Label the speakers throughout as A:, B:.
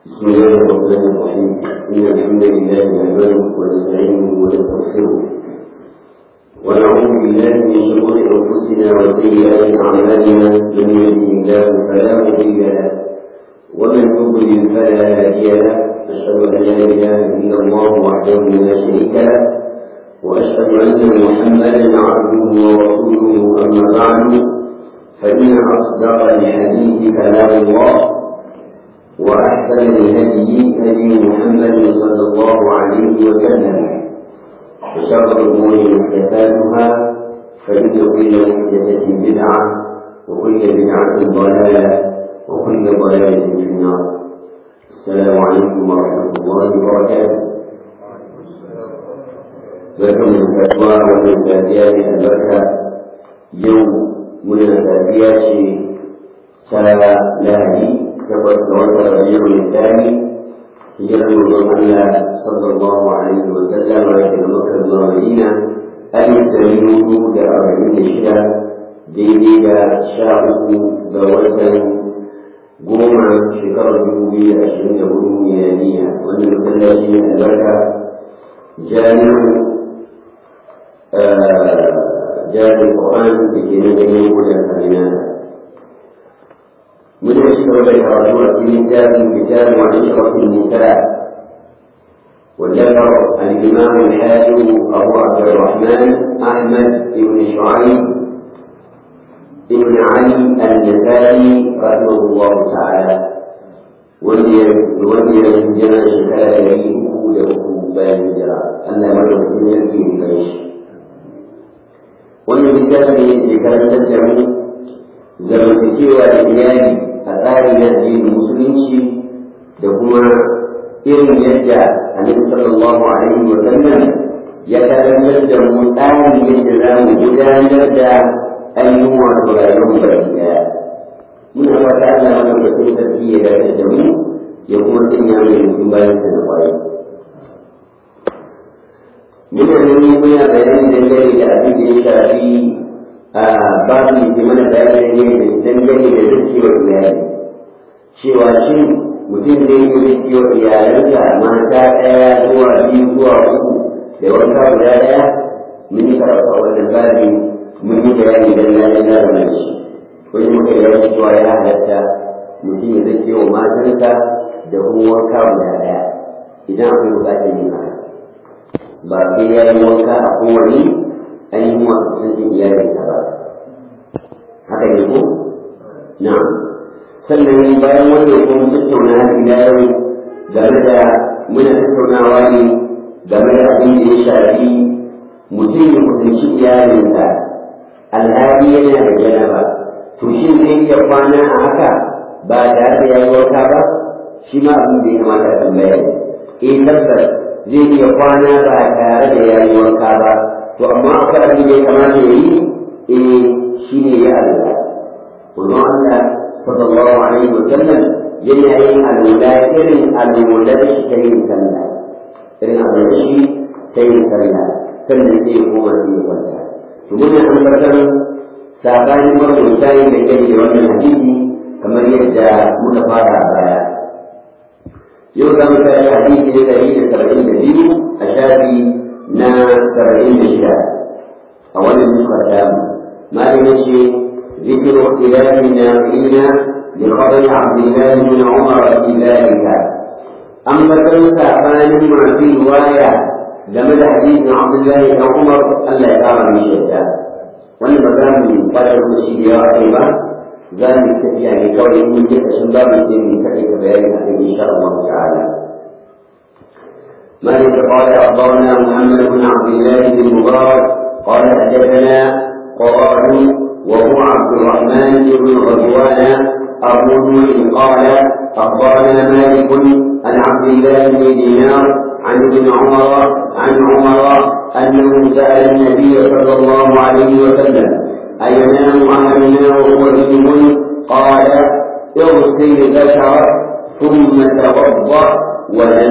A: بسم الله الرحمن الرحيم إن الحمد لله نحمده ونستعينه ونستغفره ونعوذ بالله من شرور أنفسنا وسيئات أعمالنا من يهده الله فلا مضل له ومن يضلل فلا هادي له أشهد أن لا إله إلا الله وحده لا شريك له وأشهد أن محمدا عبده ورسوله أما بعد فإن أصدق الحديث كلام الله وأحسن الهدي هدي محمد صلى الله عليه وسلم وشر الأمور محدثاتها فإن كل محدثة بدعة وكل بدعة ضلالة وكل ضلالة في النار السلام عليكم ورحمة الله وبركاته barkan da kasuwa wannan safiya ne albarka yau muna safiya ce ta lahadi takwas ga watan rabiul thani hijirar manzon Allah sallallahu alaihi wa sallam daga Makka zuwa Madina alif dari hudu da arba'in da shida daidai da sha uku ga watan goma shekarar dubu biyu da ashirin da hudu miliyaniya wannan masallaci albarka jami'u جاد القرآن في نبيه وجه من يشتغل الرجل في كتاب كتاب وعشرة النساء وذكر الإمام الحاكم أبو عبد الرحمن أحمد بن شعيب بن علي النسائي رحمه الله تعالى ولي ولي من جمع شكاية يليه كوله بين الجرى أن مرة يلقي بفريش wannan littafi ne ke karantar da mu zamantakewa da iyali a tsarin addinin musulunci da kuma irin yadda annabi sallallahu alaihi wa sallam ya karantar da mu tsarin yadda za mu gudanar da ainihin wato rayuwar baki daya muna fata Allah madaukakin sarki ya dace da mu ya kuma sanya mu mutum bayan sa da kwarai muna nan muna bayani dangane da abin da ya shafi a babu ke mana bayani ne dangane da zakiyar iyali cewa shi mutum zai yi zakiyar iyalansa mata ɗaya zuwa biyu zuwa uku da wanka guda ɗaya mun yi karatu a wannan babi mun yi bayani dangane da wannan shi wani muka yi wasu cewa ya halatta mutum ya zakiyar matansa da kuma wanka guda ɗaya idan akwai buƙatar yin haka ba sai ya yi wanka a kowane ainihin wasu sun iyalinsa ba haka ne ko na sannan bayan wannan kuma tattauna har ila yau game da muna tattaunawa ne game da abin da ya shafi mutum ya kusanci iyalinsa alhali yana da janaba to shin zai iya kwana a haka ba tare da ya yi wanka ba shi ma abin da ya kamata a tambaya ne eh tabbas zai iya kwana ba tare da yayi wanka ba to amma akwai abin da ya kamata ya yi eh shi ne ya Allah wannan Allah sallallahu alaihi wa sallam yana yin alwala irin alwalar shi ta yin sallah irin alwalar shi ta yin sallah sannan sai ya koma sai ya kwanta to muna tabbatar sabanin marubuta yin da kai da wannan hadisi kamar yadda muka fara a baya yau za mu tashi hadisi na ɗari da saba'in da biyu a shafi na saba'in da shida a wannan nufar damu malin ce ذكر اختلافنا فينا بخبر عبد الله بن عمر في ذلك أما كنت أفان ما في رواية لما حديث عبد الله بن عمر ألا يقام من شدة وأنا بقام من قدر المشي يا أيضا ذلك يعني كون من جهة شباب الدين كيف بيانها إن شاء الله تعالى مالك قال أخبرنا محمد بن عبد الله بن مبارك قال حدثنا قرآن وهو عبد الرحمن بن غزوان أبو نوح قال أخبرنا مالك عن عبد الله بن دينار عن ابن عمر عن عمر أنه سأل النبي صلى الله عليه وسلم أينام أحدنا وهو جنب قال اغسل ذكرك ثم توضأ ونم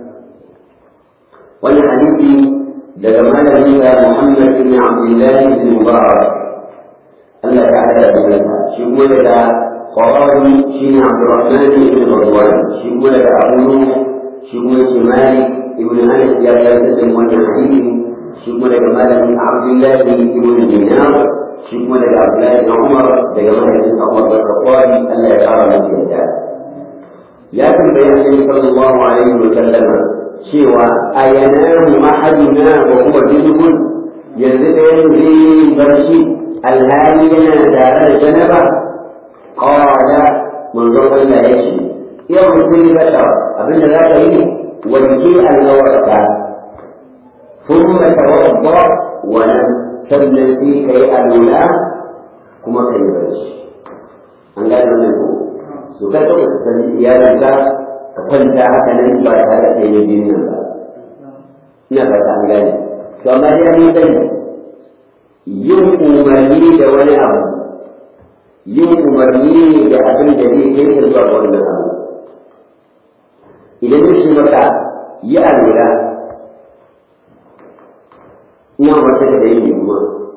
A: والحديث لما نبي محمد بن عبد الله بن مبارك الله تعالى بسنة شو لك قراني شين عبد الرحمن بن رضوان شين ولد أبو نوح شين ولد مالك ابن أنس يا سيدنا والحديث شين ولد مالك عبد الله بن دينار شين ولد عبد الله بن عمر دجمال بن عمر بن الخطاب ألا يرى من يدعي ya tambayi Annabi sallallahu alaihi wa sallama cewa ayanamu ahaduna wa huwa junubun yanzu da yanzu zai yi barci alhali yana tare da janaba qala manzon Allah ya ce yau mutum ya bata abinda za ka yi wanke al'awarka ثم توضا ولم sannan sai ka yi alula kuma ka yi barci an gane wannan ko su ka ɗauka ka sani iyalinka ka kwanta haka nan ba tare da yin biyu nan ba ina fata an gane to amma dai an sani yin umarni da wani abu yin umarni da abin da zai kai ka zuwa wannan abu idan ya ce maka yi alura ina wata da yin kuma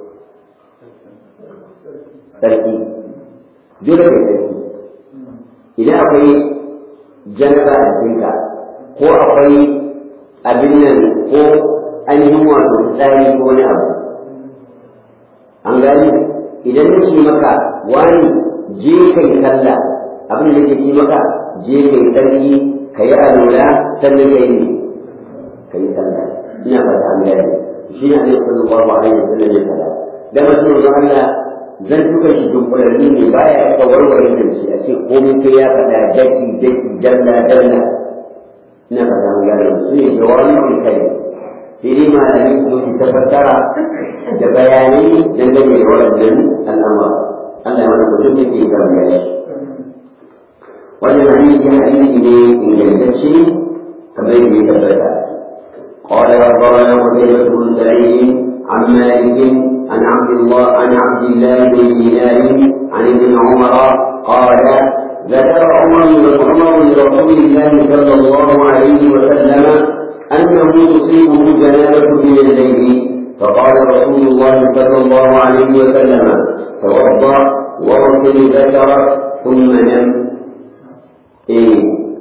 A: sarki dole kai sarki idan akwai janaba a jikinka ko akwai abin nan ko ainihin wato tsari ko wani abu an gani idan na ce maka wani je kai sallah abin da nake ce maka je kai sarki ka yi alola sannan ka yi ka yi sallah ina fata an gani shi ne alaihi sallallahu alaihi wa sallam ya fada da mutum Allah zan duka shi dunkulanni ne baya ka warware da shi a ce komai kai ya faɗa daki daki dalla dalla ina faɗa mu gane su ne jawabi mai kai sai dai malamin su su tabbatara da bayanai dangane da waɗannan al'amura Allah ya wani mutum da ke gaba ya shi wannan hadisi hadisi ne ingantacce kamar yadda ya tabbata قال أخبرنا قتيبة بن سعيد عن مالك عن عبد الله عن عبد الله بن دينار عن ابن عمر قال ذكر عمر بن عمر لرسول الله صلى الله عليه وسلم انه تصيبه جنابه من الليل فقال رسول الله صلى الله عليه وسلم توضا واغسل ذكرك ثم نم إيه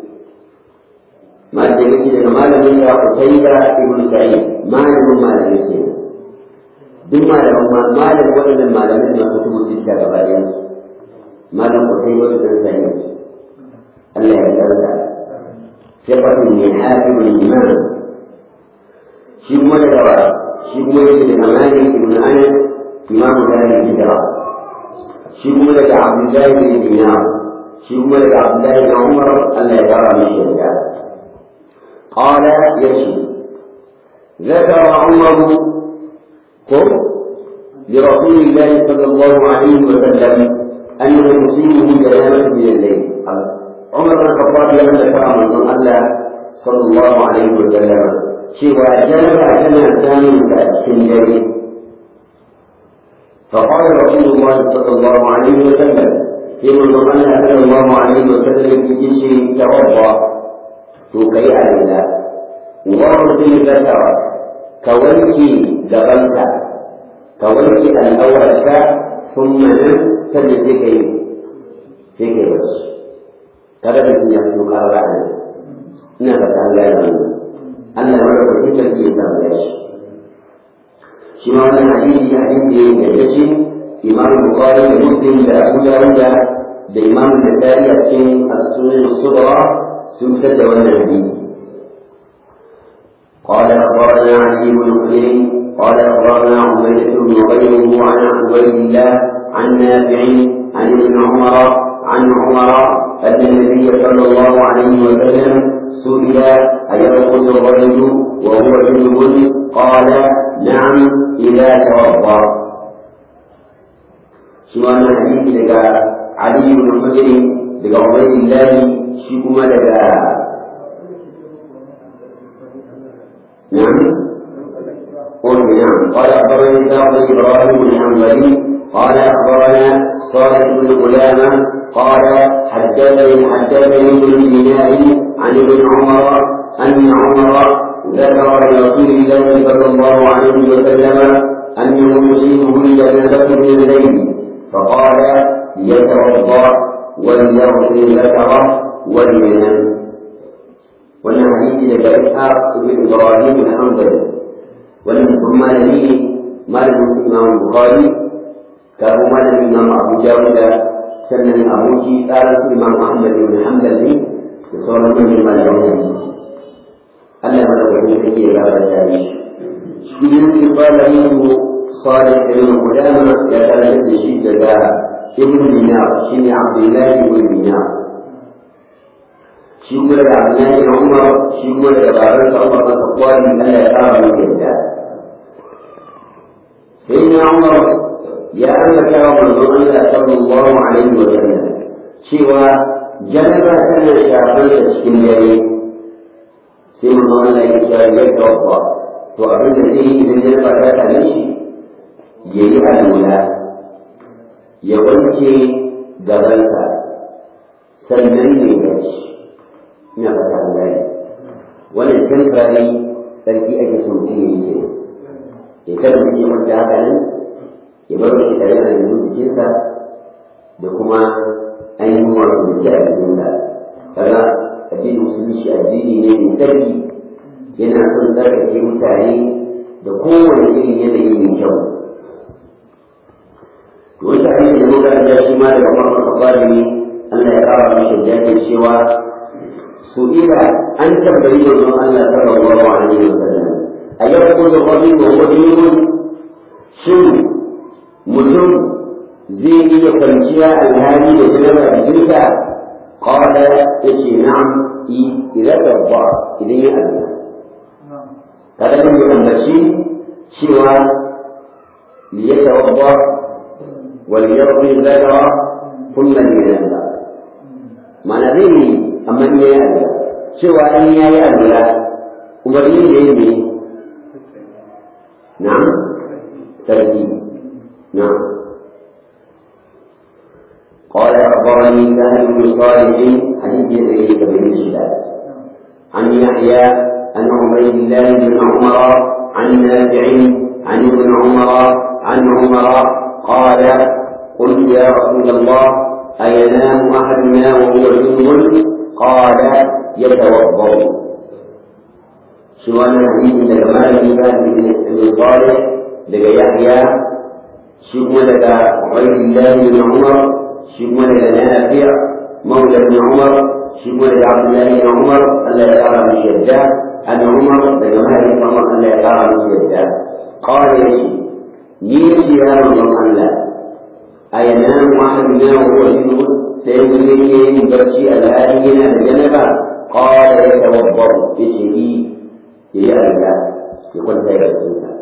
A: ما تجد ما لم يسع قتيبة ابن سعيد ما لم ما لم يسع duk malaman malam waɗannan malamin na kutubu sita gaba ɗayan su malam ku kai wata dan sani Allah ya yarda sifatun ne hafizul iman shi kuma da gaba shi kuma yake da malik ibn anas imam dari hijra shi kuma daga abdullahi bin dinar shi kuma daga abdullahi bin umar Allah ya kara mishi yarda قال يشي ذكر عمر قل لرسول الله صلى الله عليه وسلم أنه يصيبه جنابة من الليل عمر بن الخطاب لما ذكر من الله صلى الله عليه وسلم سوى جنبة كما كان في الليل فقال رسول الله صلى الله عليه وسلم في من الله صلى الله عليه وسلم في جنس توضأ توكي على وارسل ذكرك كونكي جبلك ka wanke al'aurarka sun nan sannan sai ka yi sai ka yi wasu kada da ya fito ƙara a ina da ta gaya da Allah ya mara kwakin sarki ya samu ya shi shi ma wannan hadisi hadisi ne da ya ce imam bukhari da muslim da abu dawuda da imam da tari a cikin as-sunan as-sughra sun fitar da wannan hadisi قال أخبرنا علي بن حجر قال أخبرنا عبيدة بن غيره عن عبيد الله عن نافع عن ابن عمر عن عمر أن النبي صلى الله عليه وسلم سئل أيرقص الرجل وهو جنب قال نعم إذا توضأ سواء حديث لك علي بن حجر لك عبيد الله شكما لك نعم قل نعم قال اخبرني سعد ابراهيم بن حنبلي قال اخبرنا صالح بن قلامه قال حدثني حدثني ابن دينار عن ابن عمر ان عمر ذكر لرسول الله صلى الله عليه وسلم انه يصيبه الجنازه من الليل فقال يتوضا وليغفر ذكره ولينام wannan hadisi daga Ishaq ibn Ibrahim al-Hanbali wannan kuma malami ne malamin Imam Bukhari kafin malamin Imam Abu Dawud sannan aboki tsarin Imam Ahmad ibn Hanbal ne da sauran manyan malaman Allah madaukakin sarki ya gaba da shi shi ne ke fara yin صالح بن قدامة يتلذذ شدة ابن دينار شين عبد الله بن دينار shi kuma daga Abdullahi na Umar shi kuma daga babansa Umar na Khattab Allah ya kara mu yadda sai na Umar ya ambata wa manzon Allah sallallahu alaihi wa sallam cewa janaba tana shafar da cikin dare sai manzon Allah ya ce ya tawaffa to abin da zai yi idan janaba ta same shi ya yi alwala ya wanke gabansa sannan ne ya ci ina fata an gane wannan temporary sarki ake so mutum ya yi ke ya kada mutum ya kwanta haka nan ya bar shi tare da yanzu jikinsa da kuma ainihin wato da ke a jikinsa kaga addinin musulmi shi addini ne mai sarki yana son tsarkake mutane da kowane irin yanayi mai kyau wata hanyar da muka da shi ma daga farkon kafari Allah ya kawo mishi jami'in cewa سئل أن تبين من الله صلى الله عليه وسلم أيأخذ الرجل خدير شن متم زي kwanciya alhali da janaba a jikinsa qala yace na'am i idan tabba idan ya azna kada ne ya ambaci cewa li yatawadda wal yardi dhakara thumma yanza ma'ana zai amma in yayi addu'a cewa in yayi addu'a umarni ne ne na'am sarki na'am قال أخبرني سهل بن صالح حديث يدعي بن الشداد عن يحيى عن عبيد الله بن عمر عن نافع عن ابن عمر عن عمر قال قلت يا رسول الله أينام أحدنا وهو جنب قال يتوضا سواء الحديث daga malami ba ibn Salih daga Yahya shi kuma daga Ubaydullah ibn Umar shi kuma daga Nafi' مولى ابن عمر shi kuma daga Abdullah ibn Umar Allah ya kara mishi yadda an Umar daga mahaifin Umar Allah ya kara mishi yadda قال يشي نيجي يا رب الله أينام أحدنا وهو جنوب سيقول لي برشي الآلين الجنبة قال يتوضأ بشيء يرجع يقول سيد الإنسان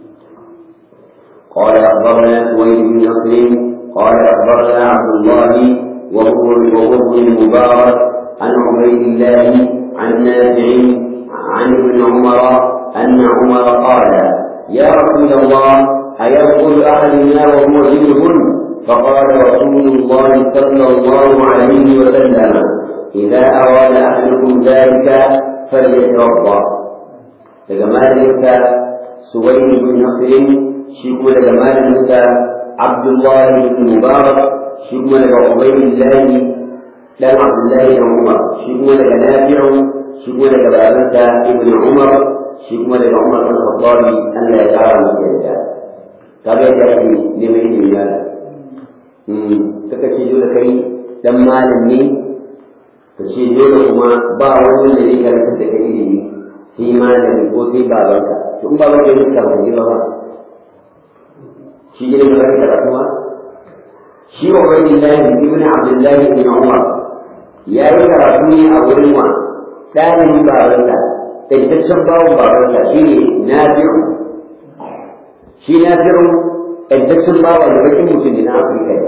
A: قال أخبرنا سويد بن نصر قال أخبرنا عبد الله وهو وهو المبارك عن عبيد الله عن نافع عن ابن عمر أن عمر قال يا رسول الله أيدخل أحدنا وهو جنب فقال رسول الله صلى الله عليه وسلم إذا أراد أحدكم ذلك فليتوضأ لجمال موسى سويد بن نصر شكو لجمال موسى عبد الله بن مبارك شكو لعبيد الله لا عبد الله بن عمر شكو لنافع شكو لبابنسى ابن عمر شكو لعمر بن الخطاب أن لا يجعل مسجدا كما يأتي لمن الله suka ce dole kai dan malam ne ka ce dole kuma ba wani da zai karanta da kai ilimi sai malami ko sai babanka to in babanka ya karanta ne ba shi ne da kai karatu ma shi wa wani lahi ibn abdullahi ibn umar ya yi karatu ne a wurin wa ɗalibin babansa taitaccen bawon babansa shi ne nafi'u shi nafi'u taitaccen bawa da bakin mutum ne na afirka ne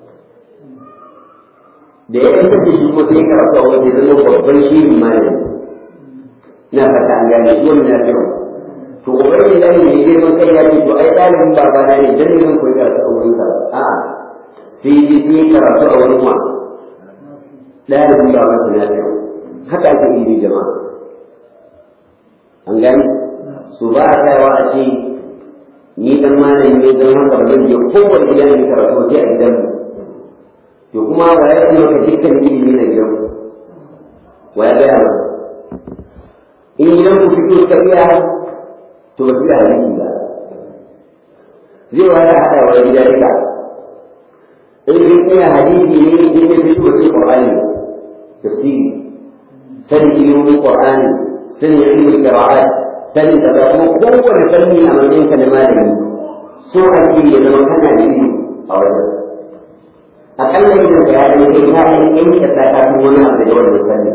A: da ya yi da shi ko sai karatu a wajen zama babban shirin malami na fata an gane shi wani nafi'u to ubangi da ne girman kai ya ce to ai ɗalibin babana ne dan ne zan koyi karatu a wurin sa a'a sai ji sai karatu a wurin wa ɗalibin babansa nafi'u haka ake yi jama'a an gani su ba a tsayawa a ce ni dan malami ne don haka ba zan je kowane gida ne karatu waje a gidan mu to kuma wa ya ce maka dukkan ilimi na gidan wa ya gaya maka in gidan ku fito ka iya to ba su da hadisi ba zai wani haɗa wa gida duka in sun iya hadisi ne in ya fito ba su ƙwarani tafsiri sanin ilimin ƙwarani sanin ilimin qira'at sanin da ba kuma kowane fanni a matsayin ka na malami so ake ya zama kana da ilimi a wajen akalla idan ka yaɗa kai ka yi yanke ka ta kafin wani abu da wannan fanni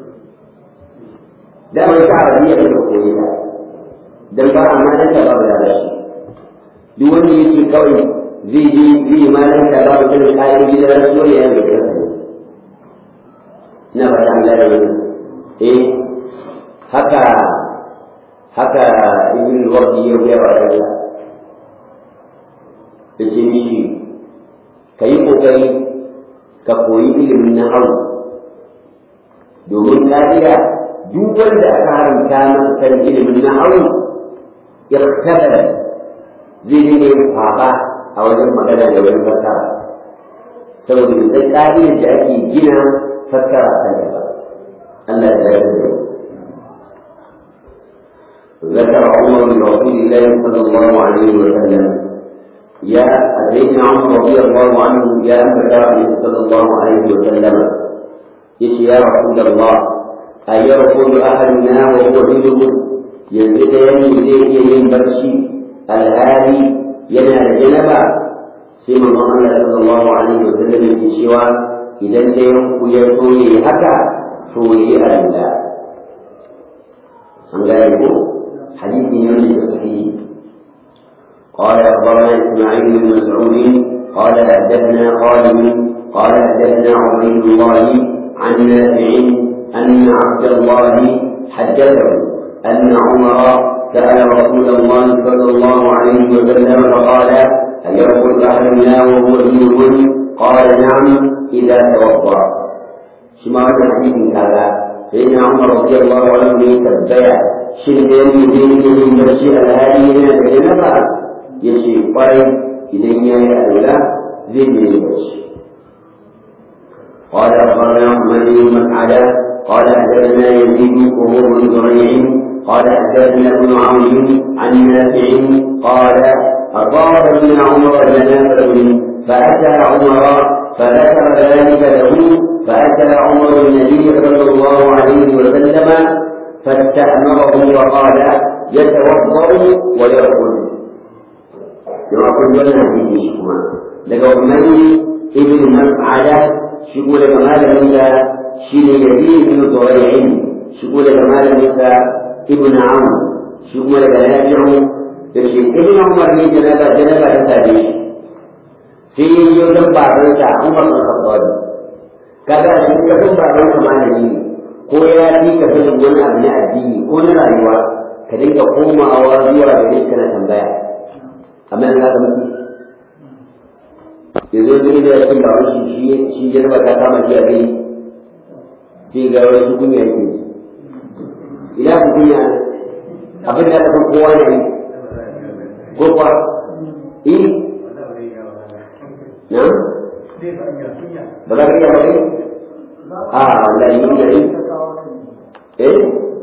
A: da mai ta arabiya da ka koyi ta dan ba a malanta babu da shi duk wanda yake kawai zai je zai yi malanta babu sanin ƙa'idodi da rasuwar ya yanke kansa ina ba ta an gane wannan eh haka haka ibn wardi ya gaya wa ɗansa da ce mishi ka yi ƙoƙari ka koyi ilimin na hau domin kariya duk wanda aka haramta masa kan ilimin na hau iktabar zai dinga yin kwaɓa a wajen magana da wani fassara saboda bisa ƙa'idar da ake gina fassara kan ba Allah ya zai da ذكر عمر بن رسول الله صلى الله عليه وسلم يا سيدنا عمر رضي الله عنه يا أمر صلى الله عليه وسلم يش يا رسول الله أيرقد أحدنا وهو جنب يزيد يمي إليه ينبرشي الهادي ينال جنبا سيما الله صلى الله عليه وسلم في شوى إذا انت ينقل هكا سوري الله أن حديث يونس الصحيح قال أخبرنا إسماعيل بن مسعود قال حدثنا خالد قال حدثنا عبيد الله عن نافع أن عبد الله حدثه أن عمر سأل رسول الله صلى الله عليه وسلم فقال هل يرقد أحدنا وهو جنوب قال نعم إذا توضأ شمال حديث كذا سيدنا عمر رضي الله عنه تبع shin da yanzu zai yi yin barci alhali yana da janaba ya ce kwarai idan ya yi alwala zai yi yin barci قال أخبرنا محمد بن مسعدة قال حدثنا يزيد وهو بن زريع قال حدثنا ابن عون عن نافع قال أصاب ابن عمر جنابة فأتى عمر فذكر ذلك له فأتى عمر النبي صلى الله عليه وسلم فاستأمره وقال يتوضأ ويأكل كما قلت لنا في شكما لقد من ابن مسعدة شكو لك مال موسى شين يزيد بن ضريع شكو لك مال موسى ابن عون شكو لك نافع يشي ابن عمر لي جنابة جنابة تتابعي sai yau dan babansa Umar bin Khattab kaga shi ka san babansa malami ne ko ya fi ka sanin wani abu na addini ko na rayuwa ka dinga komawa zuwa gare kana tambaya amma za ka mutu yanzu zai da yasin ba wani shi shi jarba ta kama shi a gari sai ga wani kunya yake ina ku kunya abin da ka san kowa ne ko kuwa eh na ba za ka iya ba kai a wallahi yin gari eh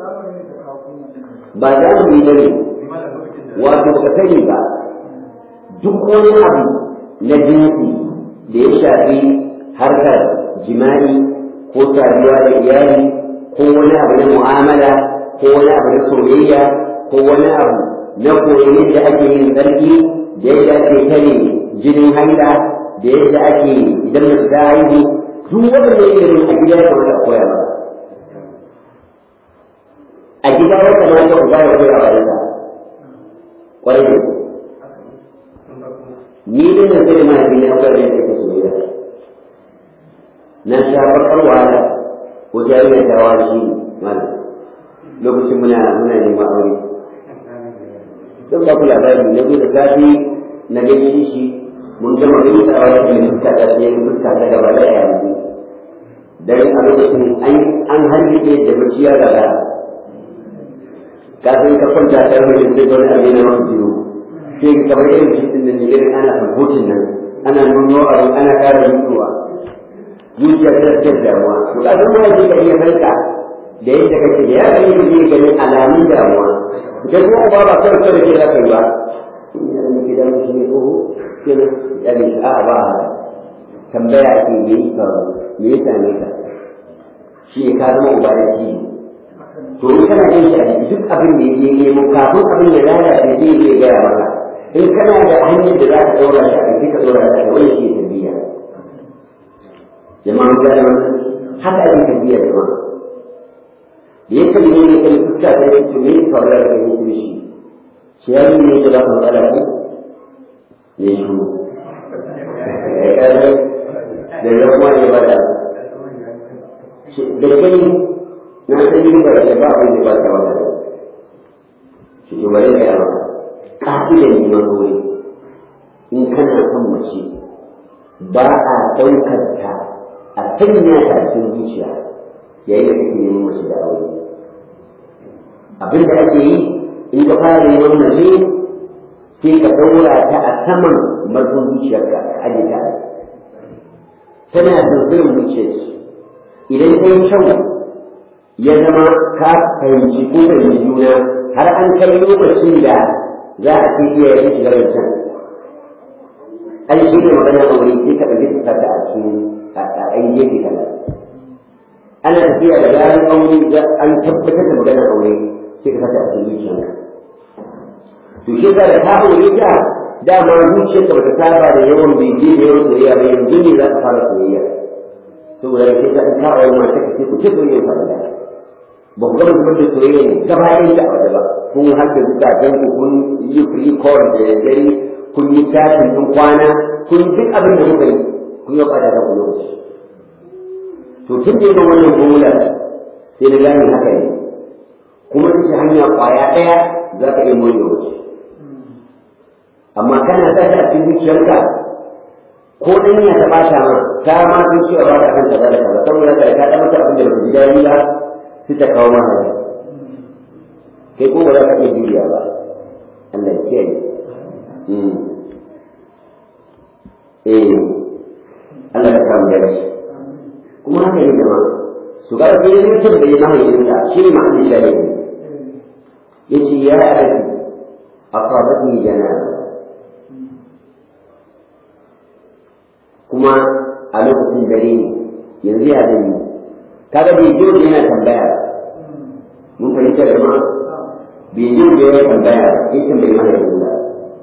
A: ba za mu yi gari wato ka sani ba duk wani abu na jinsi da ya shafi harkar jima'i ko saduwa da iyali ko wani abu na mu'amala ko wani abu na soyayya ko wani abu na koyi da ake yin tsarki da yadda ake kare jinin haila da yadda ake idan mutu ta haihu duk wanda ilimin a gida ya kamata a koya ba a gida ya kamata ku gaya koya ba yasa kwarai da ni din nan sai ma ni na koyar da take soyayya na sha bakar wahala ko jami'a ta wani mana lokacin muna muna neman aure don ba ku labari na zo da safi na gaishe shi mun gama gaisa a wani fuska ta sai fuska ta gaba da yanzu dan a lokacin an an harbe da bacci ya gaga ka san ka kwanta ta mai da wani abin na wani biyu sai ka kamar irin shi din nan irin ana sabotin nan ana nuno abu ana ƙara nunowa zuciya ta da damuwa to ka san mai ka iya kanka da yadda kake da ya gani da zai gani alamun damuwa da kuma uba ba kawai kawai ke za ka yi ba ina da gidan shi ne ko kenan ya ne a ba tambaya ke me yi faru me ya same ka shi ne ka zama uba da shi to in kana yin shi a jiki duk abin da ya nemo kafin abin ya lalace zai iya gaya maka in kana da hanyar da za ka ɗaura shi a kai ka ɗaura shi a wani shi tarbiyya jama'a ga da haka ake tarbiyya jama'a da ya kalli ne kan fuska ta yi to me ya faru da kan yi shi shi ya yi ne da ba ka matsala ko ne shi da ya kuma ne ba da da kai na san yi ba da ba abin da ba ta wata shi ke bari da yawa ƙa'idar neman aure in kana son mace ba a ɗaukar ta a sanya ta cikin zuciya yayin da kake neman mace da aure abin da ake yi in ka fara neman mace sai ka ɗaura ta a saman marfin zuciyarka a aje ta tana zurfin zuciyar idan ta yi kyau ya zama ka fahimci ko fahimci juna har an kai lokacin da za a ce iya yin shigar can an shi ne magana a wuri sai ka ɗauki ta ta a cikin a ɗan gefe kaza ana tafiya da bayan aure an tabbatar da magana aure sai ka sata a cikin zuciyarka to shi da ka aure ta dama zuciyarka bata saba da yawan bege da yawan soyayya ba yanzu ne za ka fara soyayya saboda da kai ka aure mata ka ce ku ce soyayya ta da ba ku gaba zubar da soyayya ne gaba ɗaya ta a waje ba kun har da zukatan ku kun yi free call da dare kun yi chatting kun kwana kun yi duk abin da kuka yi kun yi kwada da ku lokaci to tun da yawan wannan gomula sai na gane haka ne kuma ta ce hanya kwaya ɗaya za ka iya more wace amma kana sa ta a cikin zuciyarka ko dan ya ta bata ma ta ma sun cewa ba ta kan kaza da kaza saboda ka ka da mata abin da ba ji dadi ba sai ta kawo mana kai ko ba za ka iya juriya ba Allah ya kiyaye eh Allah ya samu dace kuma haka ne jama'a su ga da yin mutum da ya mahaifinta shi ne ma'anin shari'a yace ya abi asabatni janaba kuma a lokacin dare ne yanzu ya zai yi kaga bai jiyo da yana tambaya mun fahimta da ma bai jiyo da yana tambaya in tambayi mana yanzu da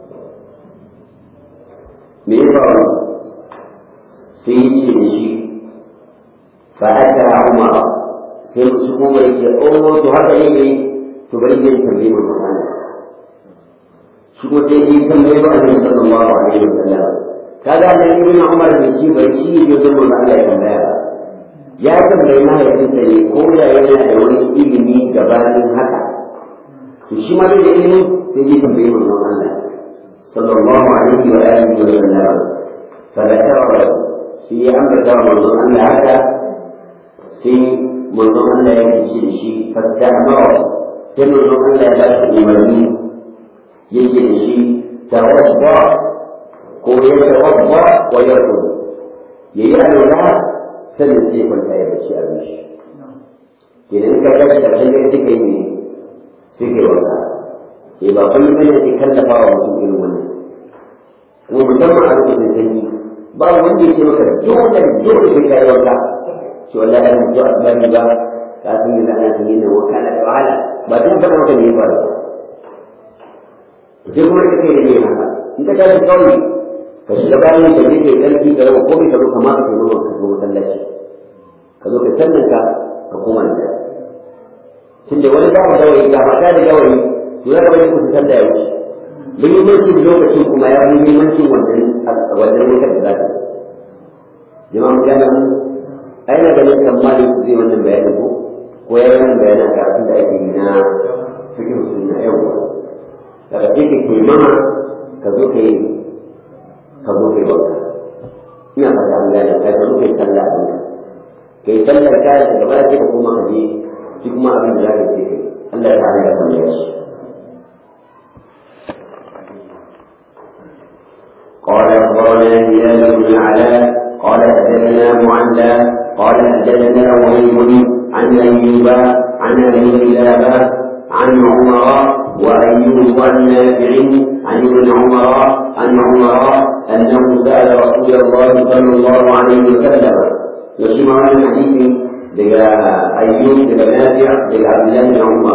A: me ya faru sai ya ce da shi fa'ata umar sai su kuma yake oh to haka ne ne to bari zai tambayi mu Qur'ani shi ko sai yi tambayi ba Annabi sallallahu alaihi wasallam kaga da ibn Umar da shi bai shi ne da mun Allah ya tambaya ba ya tambayi mahaifinsa ne ko da yana da wani ilimi gabanin haka to shi ma da ilimi sai yi tambayi mu Allah sallallahu alaihi wa alihi wa sallam fa da tawara shi ya ambata wa manzon Allah haka sai manzon Allah ya ce da shi fatta amara sai manzon Allah ya ba shi umarni yake da shi tawadda ko ya tawadda wa yarqud yayi alwala sannan sai kwanta ya bace a mishi idan ka ga da kai sai kai ne sai kai wanka eh ba kullum bane ke kallafa wa mutum irin wannan kuma musamman a lokacin sanyi ba wanda ya ce maka dole dole sai kai wanka shi wallahi an mutu a bari ba kafin yanzu ana sanyi nan wanka na da wahala ba tun faɗa maka ne ba sai kuma ka kai da ne haka in ka tashi kawai ka shiga bayan ka je kai ƙarfi ka rawa komai ka zo kama ka kai ka zo masallaci ka zo kai sannan ka ka koma da tunda wani ba mu gawayi ga mata da gawayi to ya kamata ku san da ya wuce muhimmancin lokacin kuma ya fi muhimmancin wannan wannan wutar da za ta jama'a mu gane mu a yana ganin tsammani ku zai wannan bayanin ko ko ya yi wannan bayanin a karatun da ake yi na cikin sunna yawwa daga cikin ke mama ka zo ka yi ka zo ka yi wanka ina fata an gane ka zo ka yi sallah a duniya ka yi sallar ka da gaba sai ka koma ka je shi kuma abin da za ka ce kai Allah ya hana ya kamar shi قال أخبرنا هلال بن علاء قال حدثنا معلى حدثنا وهيب عن أيوب عن أبي كلابة عن عمر وأيوب عن نافع عن ابن عمر عن عمر أنه سأل رسول الله صلى الله عليه وسلم وشمع الحديث لقى أيوب لقى نافع لقى عبد الله بن عمر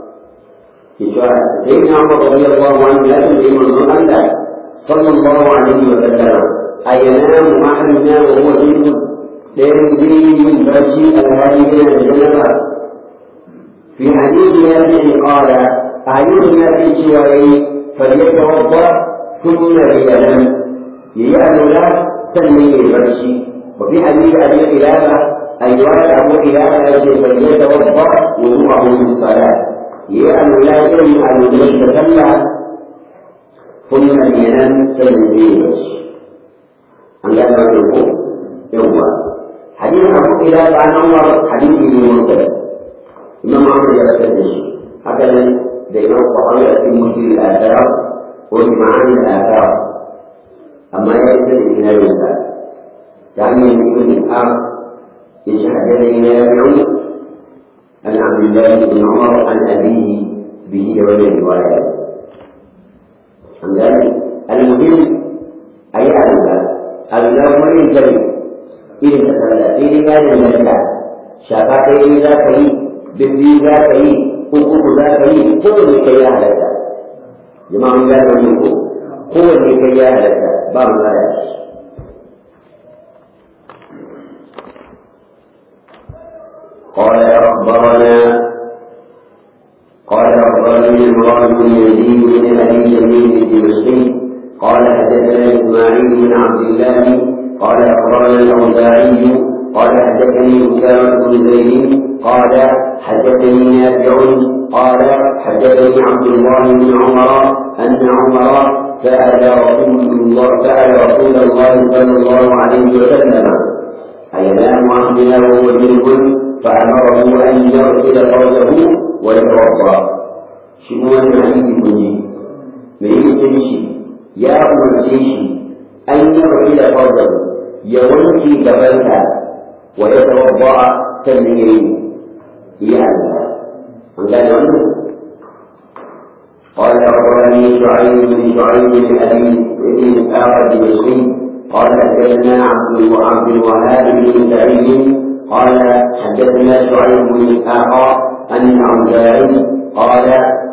A: سيدنا عمر رضي الله عنه لا تدري من الله صلى الله عليه وسلم أينام أحدنا وهو جنب لا يدري من بشيء الهادي الجنة في حديث نافع قال أعيننا في شوارعي فليتوضأ ثم لينام ليأذن له تنمي البرشي وفي حديث أبي قلابة أيها أبو قلابة فليتوضأ وضوءه للصلاة ليأذن لا يجب أن يتكلم ثم لينام تنمي البرشي أن لا نقول يوم حديث أبو قلابة عن عمر حديث مرتبط إمام عمر يرتد شيء هكذا دائما الطحاوي في مشكل الآثار وبمعاني الآثار أما يرتد إلى الإنسان يعني من كل آخر يشهد نافع عن عبد الله بن عمر عن أبيه به وجه الروايات عن ذلك المهم أي أن الأمر الجليل إذا تتبع في رجال الملكة شافعي إذا كريم bibbi za ka yi uku za ka yi kowanne kai ya halatta jama'a mun gane wannan ko kowanne kai ya halatta ba mu da قال أخبرنا قال أخبرني عمران بن يزيد بن أبي جميل الدمشقي قال حدثنا إسماعيل بن عبد الله قال أخبرنا الأوزاعي قال حدثني أسامة بن زيد قال حدثني نافع قال حدثني عبد الله بن عمر أن عمر سأل رسول الله سأل رسول الله صلى الله عليه وسلم أينام عبدنا وهو جنب فأمره أن يغسل فرجه ويتوضأ شنو الحديث كله من يمشي يا أمرتيشي أن يغسل فرجه يونكي جبلها ويتوضأ تنبيه يعني من قال عنه قال أخبرني شعيب بن شعيب بن أبي بن آخر المصري قال حدثنا عبد عبد الوهاب بن سعيد قال حدثنا شعيب بن إسحاق عن الأوزاعي قال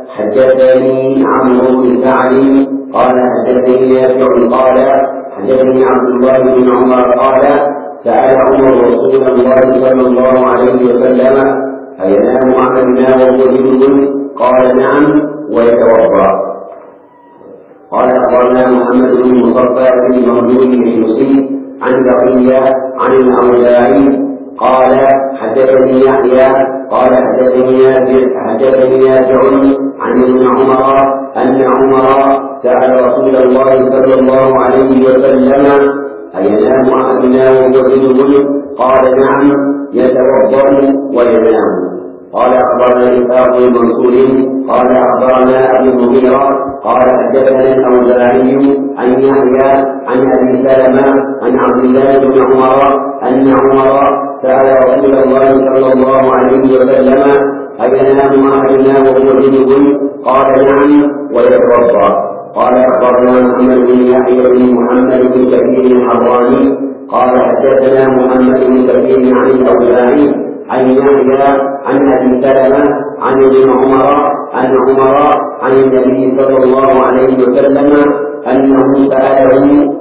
A: حدثني عمرو بن سعد قال حدثني نافع قال حدثني عبد الله بن عمر قال سأل عمر رسول الله صلى الله عليه وسلم أينام أحدنا وهو جنب قال نعم ويتوضأ قال أخبرنا محمد بن مصطفى بن مردود الحمصي عن بقية عن الأوزاعي قال حدثني يحيى قال حدثني حدثني نافع عن ابن عمر أن عمر سأل رسول الله صلى الله عليه وسلم أينام أحدنا وهو جنب قال نعم يتوضأ وينام قال أخبرنا إسحاق بن منصور قال أخبرنا أبي المغيرة قال حدثنا الأوزاعي عن يحيى عن أبي سلمة عن عبد الله بن عمر أن عمر سأل رسول الله صلى الله عليه وسلم أينام أحدنا وهو جنب قال نعم ويتوضأ قال أخبرنا محمد بن يحيى بن محمد بن كثير الحراني قال حدثنا محمد بن كثير عن الأوزاعي عن يحيى عن ابي سلمه عن ابن عمر عن عمر عن النبي صلى الله عليه وسلم انه ساله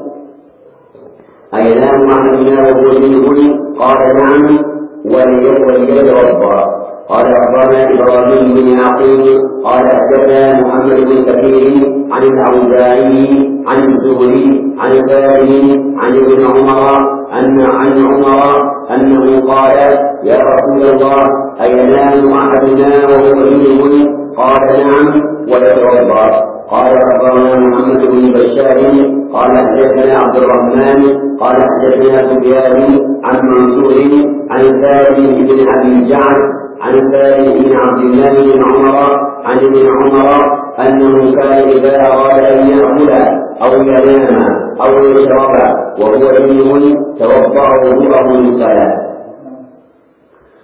A: اينام احدنا وهو جنب قال نعم وليتوضا قال اخبرنا ابراهيم بن يعقوب قال حدثنا محمد بن كثير عن الاوزاعي عن الزهري عن سالم عن ابن عمر ان عن عمر انه قال يا رسول الله اينام احدنا وهو جنب قال نعم ويتوضا قال اخبرنا محمد بن بشار قال حدثنا عبد الرحمن قال حدثنا سفيان عن منصور عن سالم بن ابي جعد عن سالم بن عبد الله بن عمر عن ابن عمر انه كان اذا اراد ان ياكل او ينام او يشرب وهو جنب توضا وضوءه للصلاه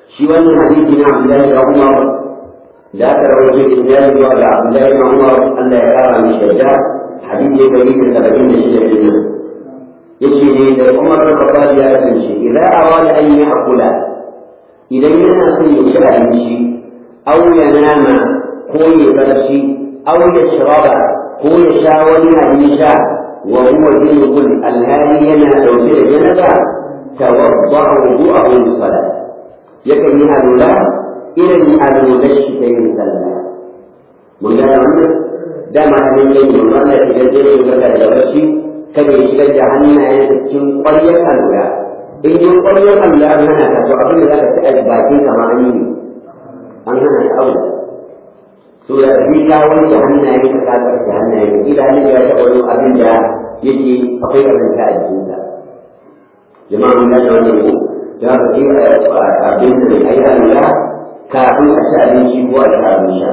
A: shi wannan hadisi na Abdullahi da Umar da aka rawaito isnadi zuwa ga Abdullahi da Umar Allah ya kara mishi yadda hadisi ya gari da saba'in da shida din nan yace ne da Umar da Khattab ya kasance idan arada an yi akula idan yana son ya ci abinci aw ya nama ko ya barci aw ya shiraba ko ya sha wani abin sha wa huwa junubun alhali yana dauke da janaba tawadda wudu'ahu lis-salat yakan yi alula irin alular shi ta yin sallah mun gane wannan dama abin da yake wannan da shigar da yake daga da barci kada ya shigar da hannayen cikin ƙwaryar alula in yi ƙwaryar alula an hana ka to abin da za ka ci a bakin kama an yi an hana ka aula so da ni ka wanke hannaye ka ka tsarki hannaye ka kila ne ya taɓa wani abin da yake akwai ƙazanta a jikinsa jama'a mun gane wannan ko da haka sai abin da ya yi alula kafin a ci abinci ko a ci abin sha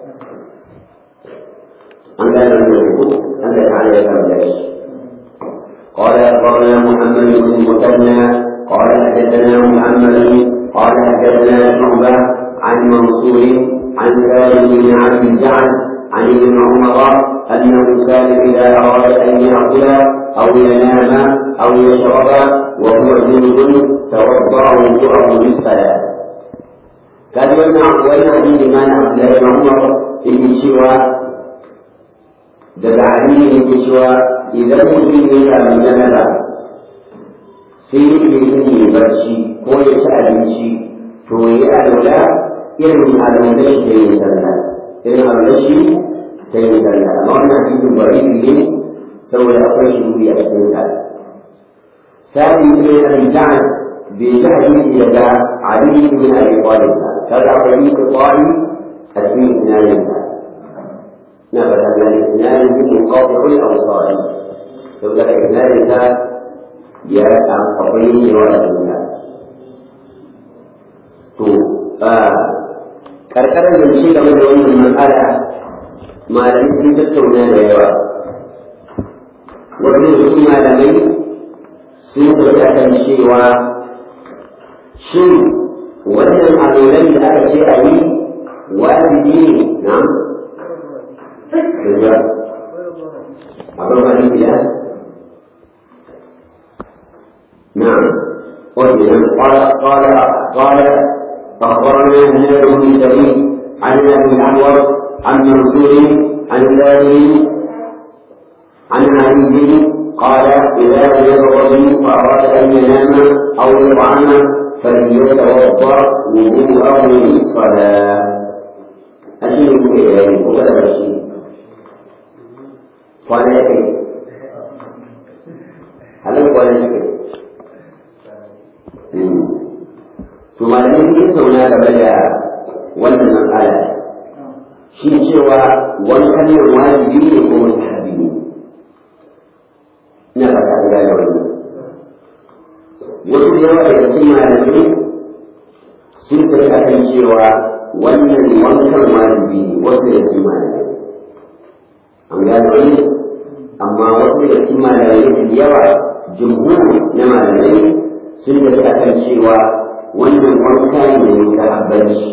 A: an gane wannan ko an da ta'ala ya kama da shi قال أخبرنا محمد بن المثنى قال حدثنا محمد قال حدثنا شعبة عن منصور عن سالم بن عبد الجعد عن ابن عمر أنه كان إذا أراد أن يأكل أو ينام أو يشرب وهو جنب توضأ وضوءه للصلاة كان يمنع وينهى بما عبد الله بن عمر في سوى daga aliyu yake cewa idan mutum ya sami janaba sai yake yin ya barci ko ya ci abinci to ya yi alwala irin alwalar shi ta yin sallah irin alwalar shi ta yin sallah amma wannan hadisin bari ne saboda akwai shi a cikin sa ثاني بن الجعد بجهل يدا علي بن ابي طالب كذا طريق طالب اسمي اثنان نبت من الاثنان منقطع الاوصال يقول لك اثنان ذات يا قطعين ولا اثنان تو karkarar da shi game da wannan matsala malamai sun tattauna da yawa wanda su malamai sun tafi kan cewa shin wannan alolan da aka ce a yi wajibi ne na abin wani biya نعم وإذا قال قال قال أخبرنا هلال بن سعيد عن أبي الأحوص عن منصور عن ثاني عن علي قال إذا وجد الرجل وأراد أن ينام أو يطعم فليتوضأ وضوءه للصلاة أشيء إليه وكذا الشيء قال يكفي هل قال يكفي to malamai sun tattauna game da wannan matsala shi cewa wankan yin wajibi ne ko mustahabi ne ina fata an gane wannan wasu da yawa daga cikin malamai sun tafi akan cewa wannan wankan wajibi ne wasu da cikin malamai an gane wani amma wasu da cikin malamai da yawa jumhur na malamai sun tafi akan cewa wannan wanka ne ka habbaci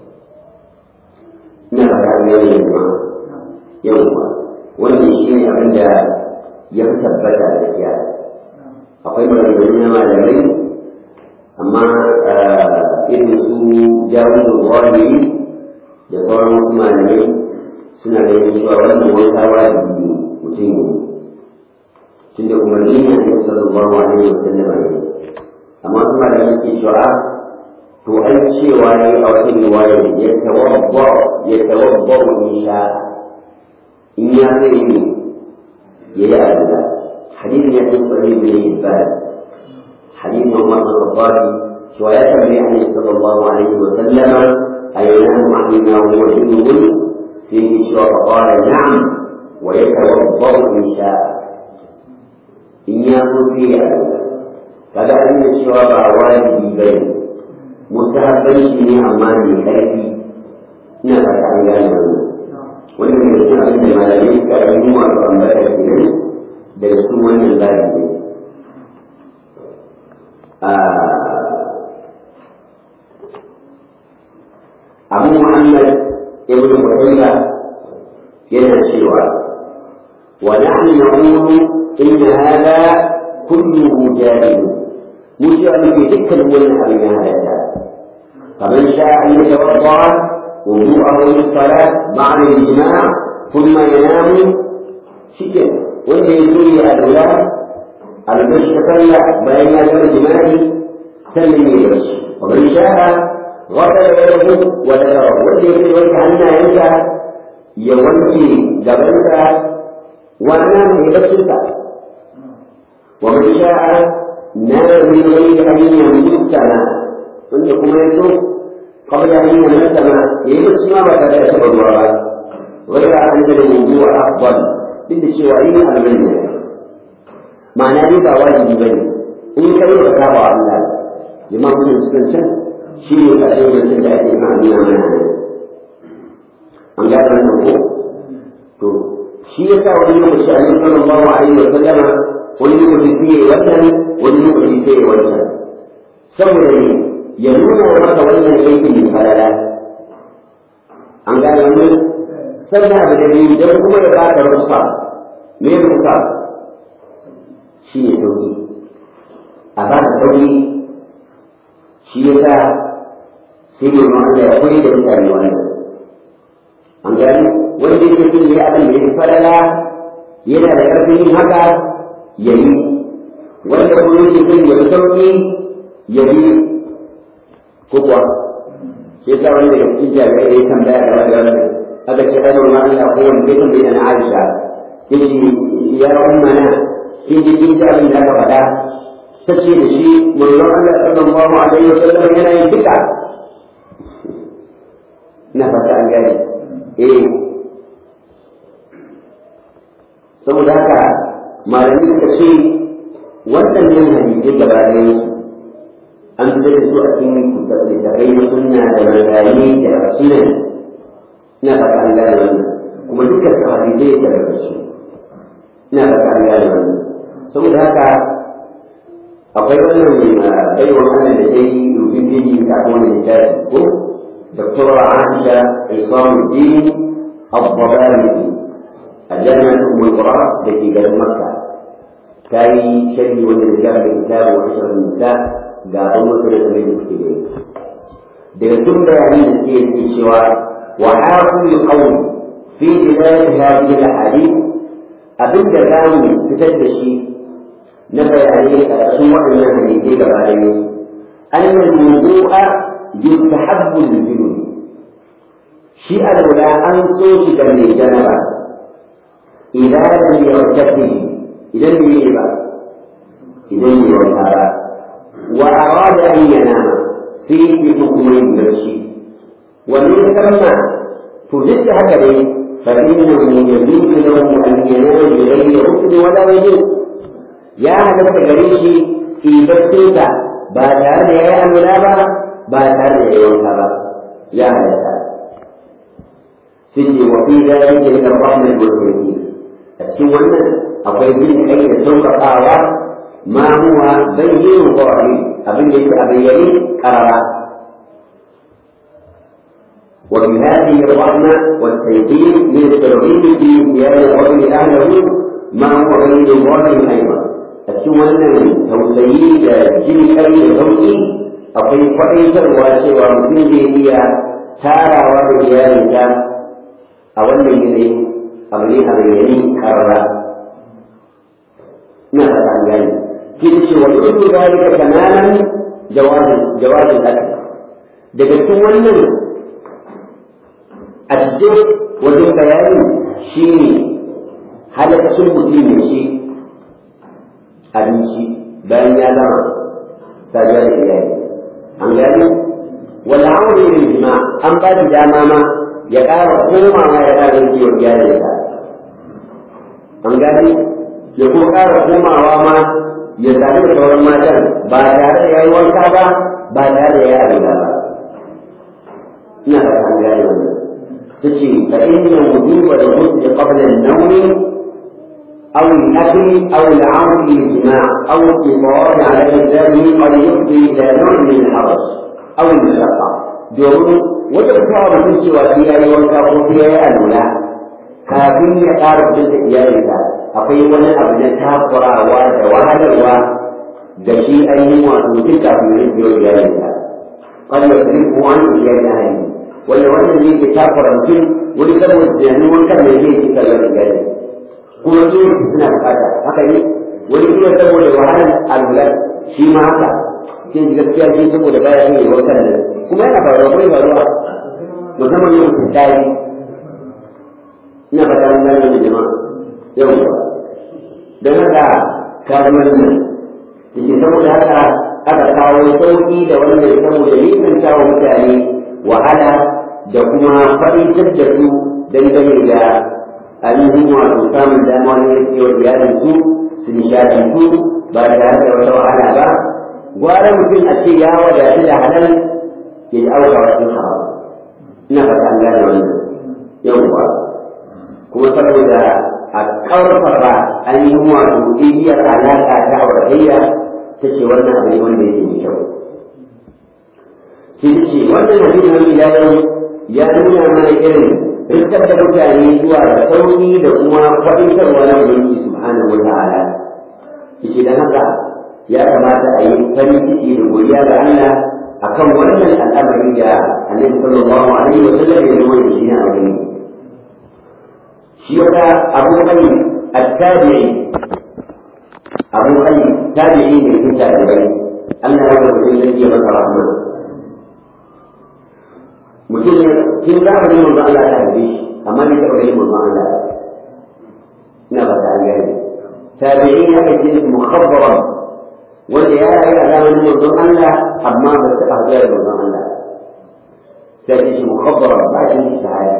A: ina fata an gane yamma yawwa wannan shi ne abin da ya fi tabbata da kiya akwai maganganu na malamai amma irin su jawon wani da sauran wasu malamai suna ganin cewa wannan wanka wajibi mutum ne tunda umarni ne a sallallahu alaihi wasallam ne amma su malamai suke cewa to an cewa ne a wata riwaya ya tawabba ya tawabba in sha in ya zai yi ya yi addu'a hadisin ya fi sahih bin hibban hadisin Umar bin Khattab cewa ya tambaye Annabi sallallahu alaihi wa sallama ayyanahu ahina wa huwa junubun sai ya cewa fa qala na'am wa yatawabba in sha in ya so sai ya addu'a kaga an yi cewa ba wajibi bane mustahabban shi ne amma mai ƙarfi ina fata an gane wannan wannan ne cikin abin da malamai suka yi wato ambata kenan daga cikin wannan zaɓi ne abu muhammad ibn qutayba yana cewa wa nahnu naqulu inna hadha kulluhu jahil mushi an ke dukkan wannan abin ya halatta faman sha'a an yatawadda wudu'ahu lis-salat ba'da al-jima' thumma yanamu shikin wanda ya zo ya alwala albashi ta sallah bayan ya gama jima'i sannan ya yi ومن شاء غسل يده وذكره wanda yake wanke hannayensa ya wanke gabansa wannan ne baccinsa ومن شاء نام من غير ان يموت wanda kuma ya so قبل ان يموت يمس ما بدا يشرب الوراء غير ان الوضوء افضل duk da cewa yin abin ne ma'ana dai ba wajibi bane in kai ka saba Allah liman gudun cikin can shi ne ƙasar yancin da ake ma'amina mana an gada wannan ko to shi ya sa wani lokaci a nan sallallahu alaihi wa sallama wani lokaci sai ya wannan wani lokaci sai ya wannan saboda ne ya nuna maka wannan aikin da falala an gane wannan sannan abu da biyu don kuma ya ba ka rufa me rufa shi ne sauki a ba ka sauki shi ya sa sai yi Allah ya koyi da mutane wannan an gani wanda yake cin yi abin da ya falala yana da ƙarfin yin haka ya yi wanda kuma yake cin ya sauƙi ya yi ko kuwa shi yasa wanda ya cikin jami'ai da ya tambaya game da wannan aka ce ai ma Allah ko wanda ya tambaya na Aisha yace ya ummana kin ji kin ji abin da aka faɗa ta ce da shi manzon Allah sallallahu alaihi wa sallam yana yin duka ina fata an gane eh saboda haka malami suka ce waɗannan hadisai gaba ɗayan su an fitar da su a cikin littattafai na sunna da manzanni da sunan ina fata an gane wannan kuma dukkan su hadisai da daga su ina fata an gane wannan saboda haka akwai wannan mai baiwa wannan da dai rubin biji ta kuma littafi ko دكتورة عائشة عصام الدين الضبابي الجامعة أم القرى التي جنب مكة كاي شيء والرجال بالكتاب وعشر النساء قالوا مثل سبيل المسلمين درسون بيانين السير في الشواء وحاصل القول في بداية هذه الأحاديث أبدا كان تتدشي نبي عليه أسوأ من الحديثين عليه أن الموضوع يستحب للجنود شيء الأولى أن توشك من الجنبة إذا لم يغتسل إذا لم يغتسل إذا لم يغتسل وأراد أن ينام في بحكم الشيء ومن ثم فزدت هكذا فإنه يجوز له أن ينام بغير غسل ولا وجود يا هذا التجريشي في بسيطة بعد أن يأمر ba ba tare da yawanka ba ya halatta sai ce wa fi zalika min ar-rahmat wal rahim a cikin wannan akwai bin kai da sauƙaƙawa ma huwa bayyin zahiri abin da yake a bayyane karara وفي هذه الرحمة والتيقين من الترغيب في زيادة الرجل أهله ما هو بين ظاهر أيضا السنة توسيد جن أي زوجي akwai kwaɗaitarwa cewa mutum zai iya tarawa da iyalinsa a wannan yanayi abu ne a bayyane karara ina fata an gani sai ta ce wa yudu zalika kamalan jawazin jawazin haka daga cikin wannan a cikin wajen bayani shi ne halaccin mutum ya ci abinci bayan ya gama saduwa da iyali an gani wala aure yin jima an ba shi dama ma ya ƙara komawa ya ƙara kiwon iyalinsa an gani ya kuma ƙara komawa ma ya zaɓi da sauran matan ba tare da ya yi wanka ba ba tare da ya yi abinda ba ina da an gani wannan ta ce fa inna wujuba da ghusl qabla an-nawm أو الأكل أو العون للجماع أو الاضطرار على إنسانه قد يفضي إلى نوع من الحرج أو المشقة domin wata kawo mutum cewa sai ya yi wanka ko sai ya yi alula kafin ya ƙara kudin da iyalinsa akwai wani abu na takurawa da wahalarwa da shi ainihin wato mutum kafin ya yi iyalinsa قد يصرفه عن إيجاد أهله ولا وانا اللي يتاكر mutum wani saboda tunanin wankan da zai ci kalmar iyali kuma shi suna bukata haka ne wani kuma saboda wahalar alwala shi ma haka sai ji gaskiya shi saboda baya yin wankan da kuma yana faruwa kuma yana faruwa musamman yau su tayi ina fata mun gane da jama'a yau don haka karuwar nan yake saboda haka aka kawo sauƙi da wannan saboda nisanta wa mutane wahala da kuma faɗitar da su dangane da ainihin wato samun dama na yarkewar iyalin su su nishaɗantu ba tare da wata wahala ba gwara mutum a ce ya wadatu da halal ya ji auka wasu haram ina fata an gane wannan yawwa kuma saboda a ƙarfafa ainihin wato igiyar alaƙa ta auratayya ta ce wannan abu ne wanda yake mai kyau sai ta ce wannan hadisin wani yau ya nuna mana irin rikar da mutane zuwa da sauki da kuma faɗintarwa na ubangiji subhanahu wa ta'ala yace dan haka ya kamata a yi farin ciki da godiya ga Allah akan wannan al'amari da Annabi sallallahu alaihi wa sallam ya nuna shi ne a wani shi wata abu kai at-tabi'i abu kai tabi'i ne cikin tabi'ai Allah ya rubuta shi ya masa rahma mutum ne kin zamanin manzo Allah ta haife shi amma bai taɓa ganin manzo Allah ina ba ta gani tabi'i ya kace shi mukhabbaran wanda ya rayu a zamanin manzo Allah amma ba ta haɗu da manzo Allah sai ce shi mukhabbaran ba shi shi shahada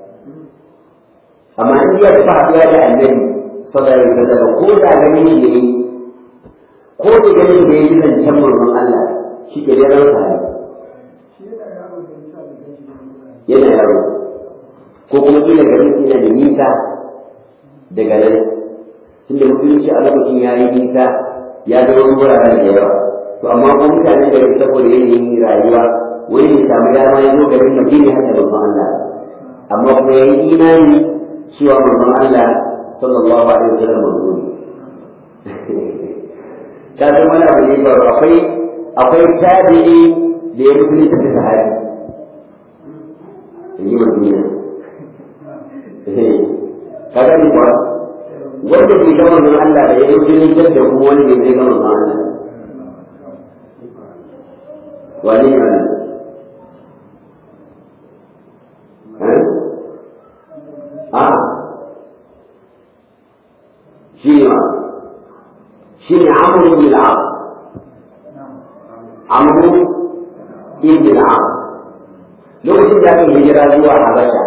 A: amma in ya taɓa haɗuwa da annabi sallallahu alaihi wasallam ko da ganin da yi ko da ganin da yi zancen manzon Allah shi ke da ran sahabi yana yaro ko kuma kila garin yana da nisa daga nan tunda musulunci a lokacin ya yi nisa ya ga wani wuraren da yawa to amma ko mutane da yake saboda yanayin rayuwa wani ya samu dama ya zo garin da bai haka da Allah amma kuma ya yi imani cewa manzon Allah sallallahu alaihi wasallam manzo ne ka san wani abu ne ba akwai akwai tabi'i da ya musulunci da sahabi yi wa duniya ka gani kuwa wanda bai ga manzon Allah da ya yi jini da kuma wani bai zai ga manzon Allah wani ne wani a shi ne shi ne amuru bin al'as amuru ibn al'as lokacin da aka hijira zuwa Habasha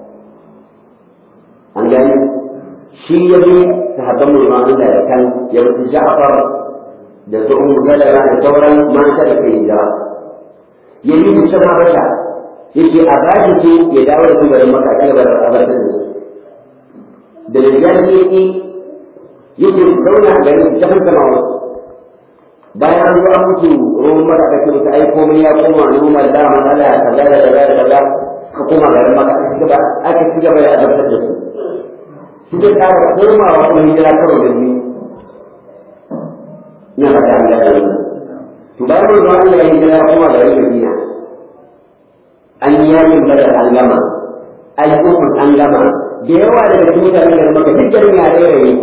A: an gani shi ya bi sahabban mulman Allah da kan ya wuce Ja'far da su Ummu Salama da sauran mata da kai hijira ya yi su can Habasha yake a bashi su ya dawo da su garin Makka ci gaba da abartar da su da rigar ne yake yake zauna a garin ta hankala wasu bayan an zo an musu ruwan maka aka ce musu ai komai ya koma normal da matsala kaza da kaza da kaza suka koma garin maka aka ci gaba aka ci gaba da azabtar da su su da ƙara komawa kuma hijira karo da biyu ina fata an gane wannan to bayan mun zo Allah ya hijira ya koma garin Madina an yi yakin badar an gama al'ummar an gama da yawa daga cikin mutanen garin maka duk garin ya rairaye